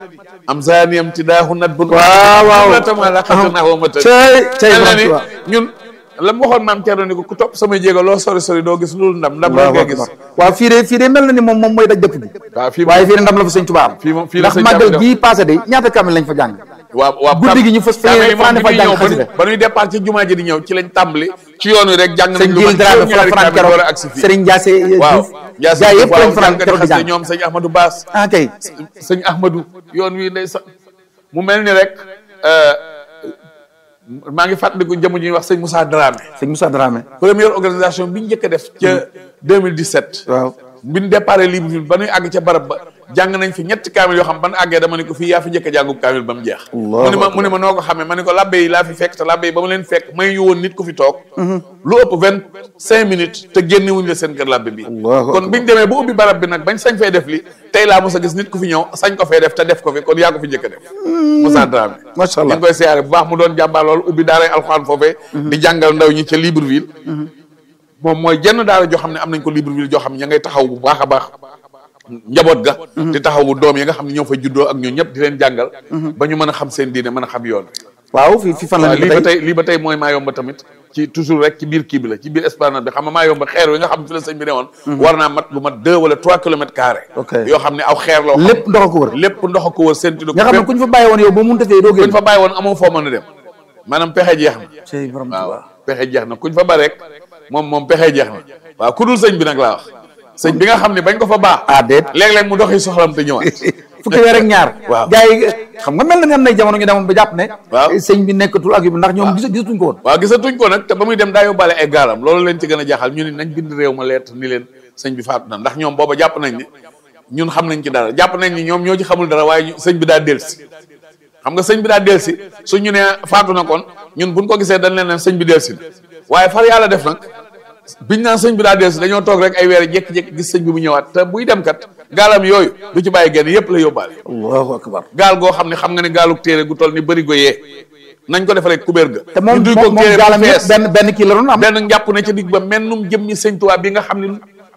am saaniyam ti daaxu nat bun waaw waaw tama la xatana wa mata cey cey mel na ni borom Tuubaa. ñun la mu waxoon maam Thierno ni ko ku topp sama jéego loo sori sori doo gis loolu ndam ndam rek waaw ngay gis waaw fii de fii de mel na ni moom moom mooy daj dëpp bi waaw fii waaye fii de ndam la fa sëñ Tuubaa am Fii moom- fii la ndax sëñ màggal Tuubaa gii passé de ñaata kamil lañ fa jàng waaw waaw guddi gi ñu fas kaamil yi moom fanaan bi fa ñuy jàng ñëw ba xasida. ñu- ba ñuy départ ci jumaa ji di ñëw ci lañ tàmbali ci yoon wi rek jàng nañ sëñ lu Jil mat Dramé fa la juróom-ñaari fanaan kaamil keroog door a agsi fii Serigne Ndiasse waaw Diouf Ndiasse gaa Diouf yëpp waaw lañ fanaan jàngkat keroog di xasida jàng ñoom sëñ Ahmadou Bass ah kay sëñ Ahmadou yoon wi day sax mu mel ni rek euh, maa ngi fàttaliku jëmm ñuy wax sëñ Moussa Dramé sëñ Moussa Dramé première organisation bi ñu njëkk a def ca 2017 waaw bi ñu déparé Libreville ba ñuy àgg ca barab ba jàng nañ fi ñetti kaamil yoo xam ban àggee dama ne ko fii yaa fi njëkk a jàngub kaamil ba mu jeex Allahu mu ne ma akbar. mu ne ma noo ko xamee ma ne ko labbe yi laa fi fekk te labbe yi ba ma leen fekk may ñu woon nit ku fi toog lu ëpp vingt cinq minutes te génne wuñu la seen kër labbe bi Allahu kon biñ demee ba ubbi barab bi nag bañ sañ fay def li tey laa mos a gis nit ku fi ñëw sañ ko fay def te def ko fi kon yaa ko fi njëkk a def Moussa Dramé macha ñu allah ngi koy siyaare bu baax mu doon jàmbaar loolu ubbi daaray alxuraan foofee di jàngal ndaw ñi ca Libreville moom mooy jenn daara joo xam ne am nañ ko Libreville joo xam ne ña ngay taxaw bu baax a baax njaboot ga di taxawu doom yi nga xam ne ñoo fa juddoo ak ñoo ñëpp di leen jàngal ba ñu mën a xam seen diine mën a xam yoon waaw fii fii fan la waaw ñu lii ba tey tey lii ba tey mooy maa yomba tamit ci toujours rek ci biir kii bi la ci biir esplanade bi xam nga maa yomba xeer wi nga xam ne fi la sëñ bi ne woon war naa mat lu mat deux wala trois kilomètres carrés Ok. yoo xam ne aw xeer la lépp ndox a ko wër lépp ndox a ko wër seen tudd nga xam ne ku ñu fa bàyyi woon yow ba mun tafee doo kuñ génn fa bàyyi woon amoo foo mën a dem maanaam pexe jeex na cey borom waaw Tuubaa pexe jeex na kuñ fa ba rek moom moom pexe jeex na waaw ku dul sëñ bi nag laa wax sëñ bi nga xam ne bañ ko fa baax ah déet léeg-léeg mu doxi soxlam te ñëwaat fukki weer ak ñaar Waaw. gars yi xam nga mel na ni am nay jamono ñu demoon ba jàpp ne Waaw. sëñ bi nekkatul ak yu ndax ñoom gis gisatuñ ko woon waaw gisatuñ ko nag te ba muy dem daa yóbbaale ay gaalam loolu leen ci gën a jaaxal ñu ni nañ bind réew ma lettre ni leen sëñ bi faatu na ndax ñoom booba jàpp nañ ne ñun xam nañ ci dara jàpp nañ ni ñoom ñoo ci xamul dara waaye ñu- sëñ bi daa delsi xam nga sëñ bi daa delsi su ñu nee faatu na kon ñun buñ ko gisee dañ leen ne sëñ bi delsi na waaye far yàlla def nag biñ naan sëñ bi daa delsi dañoo toog rek ay weer jékki-jékki gis sëñ bi mu ñëwaat te buy dem kat gaalam yooyu du ci bàyyi genn yëpp la yóbbaale allahu akbar gaal goo xam ne xam nga ne gaaluk téere gu toll ni bëri go yee nañ ko defalee kubéer ga te moom ñu duy ko moom moom téere bu gaalam yëpp fees. benn benn kii la doon am benn njàpp ne ca digg ba mennum jëmmi sëñ Tuubaa bi nga xam ne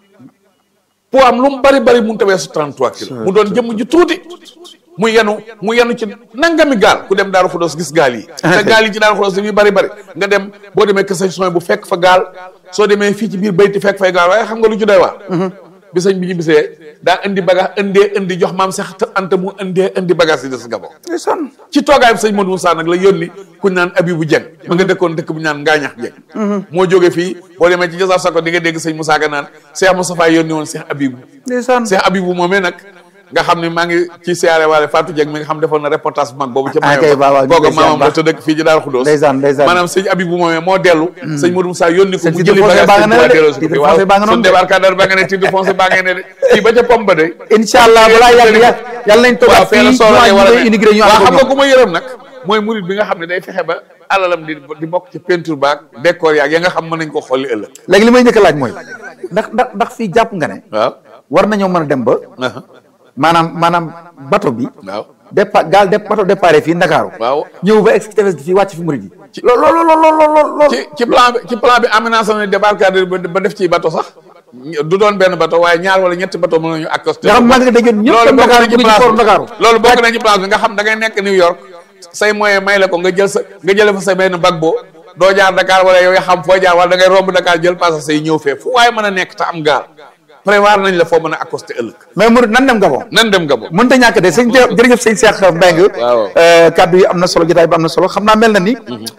poids am lu mu bari bari mun tawee su 33 kilos mu doon jëmm ju tuuti mu yenu mu yenu ci nangami gaal ku dem Daaru Xudoos gis gaal yi te gaal yi ci Daaru Xudoos dañuy bari bari nga dem boo demee kër sëñ Soy bu fekk fa gaal soo demee fii ci biir bayti fekk fay gaal waaye xam nga lu ci doy waar bi sëñ bi ñu bisee daa indi bagage indee indi jox maam Seex Anta mu indee indi bagage yi des Gabon ndeysaan ci toogaayam sëñ Modou Moussa nag la yónni kuñ naan Abibu Jeng ma nga dëkkoon dëkk bu ñu naan Ngaañax Jeng moo jóge fii boo demee ci Jasaar Sako di nga dégg sëñ Moussa Ka naan Cheikh Moustapha yónni woon Cheikh Abibu ndeysaan Cheikh Abibu moomee nag nga xam ne maa ngi ci siyaare waale Fatou Jeng mi nga xam defoon na reportage bu mag boobu ca Ah, kay, waaw, waaw, ñu googa koy siyaar maamam la baax. te dëkk fii ci Daaru Xudoos Ndeysaan, ndeysaan. maanaam sëñ Abibu moomee moo dellu sëñ Modou Moussa yónni ko Sëñ mu titre jëli foncier bagage baa nga ne sëñ Tuubaa de, delloo si ko titre fi waaw foncier baa nga noonu suñu de. débarcadère baa nga ne titre foncier baa nga ne de fii ba ca pompe de incha allah balaa yàgg yàgg yàlla nañ toog waaw ak fee la fii soxla ñu war a ñu immigré ñu waaw ànd xam ko nga ku ma yërëm nag mooy murid bi nga xam ne day fexe ba alalam di di bokk ci peinture baak décor yaag ya nga xam mën nañ ko xolli ëllëg léegi li may njëkk a laaj mooy ndax ndax ndax fii jàpp nga ne waaw war nañoo mën a dem ba aha maanaam maanaam bato bi waaw départ gaal de bato départ fii Ndakaaru waaw ñëw ba ex tefes gi fii wàcc fi murid yi lool lool lool lool lool lool ci ci plan bi ci plan bi aménagé nañ débarcadère ba ba def ci bato sax du doon benn bato waaye ñaar wala ñetti bato mën nañu accosté nga xam maa ngi dégg ñëpp loolu dem bokk Ndakaaru na ci bu ñu place for bi Ndakaaru loolu bokk na ci place bi nga xam da ngay nekk New York say moyen may la ko nga jël sa nga jële fa sa benn bag boo doo jaar Dakar wala yow ya xam foo jaar wala da ngay romb Dakar jël passage say ñëw fee fu waaye mën a nekk te am gaal prévoir nañ la foo mën a accosté ëllëg mais murid nan dem Gabon nan dem Gabon mënta ñàkk de sëñ Cheikh jërëjëf sëñ Cheikh Mbengue Waaw. euh, kaddu yi am na solo jotaay bi am na solo xam naa mel na ni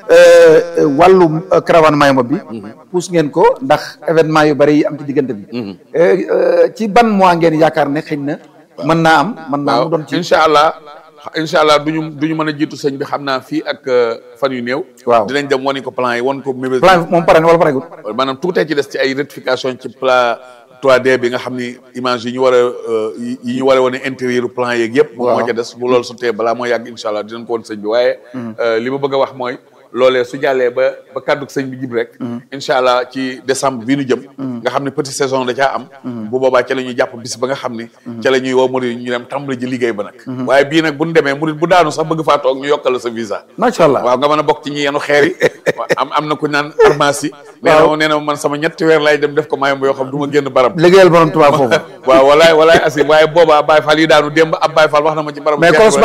euh, wàllu euh, caravane Mayumba bi pousse ngeen ko ndax événement yu bari yi am ci diggante bi Euh, euh, ci ban mois ngeen yaakaar ne xëy na mën naa am mën naa mu waaw doon ci incha allah incha allah duñu duñu mën a jiitu sëñ bi xam naa fii ak euh, fan yu néew Waaw. dinañ dem wani ko plan yi wan ko mébét plan bi moom pare na wala paregut maanaam tuutee ci des ci ay rectification ci plan 3D bi nga xam ni image yi ñu war a euh, yi yi ñu war a wane intérieur plan yeeg yëpp moom moo ca des bu loolu sotee balaa moo yàgg incha allah dinañ ko woon sëñ bi waaye euh, li ma bëgg a wax mooy loolee su jàllee ba ba kàdduk sëñ bi jib rek incha allah ci décembre bii nu jëm nga xam ne petite saison da caa am bu boobaa ca la ñuy jàpp bis ba nga xam ne ca la ñuy woo murid ñu dem tàmbali ji liggéey ba nag waaye bii nag bu ñu demee murid bu daanu sax bëgg faa toog ñu yokkal la sa visa macha allah waaw nga mën a bokk ci ñi yenu xeer yi am am na ku naan pharmacie nee na ma nee na man sama ñetti weer laay dem def ko mayam yoo xam du ma génn barab liggéeyal borom Tuubaa foofu waaw walaay walaay asi waaye boobaa Baye Fall yi daanu démb ab Baye Fall wax na ma ci barab mais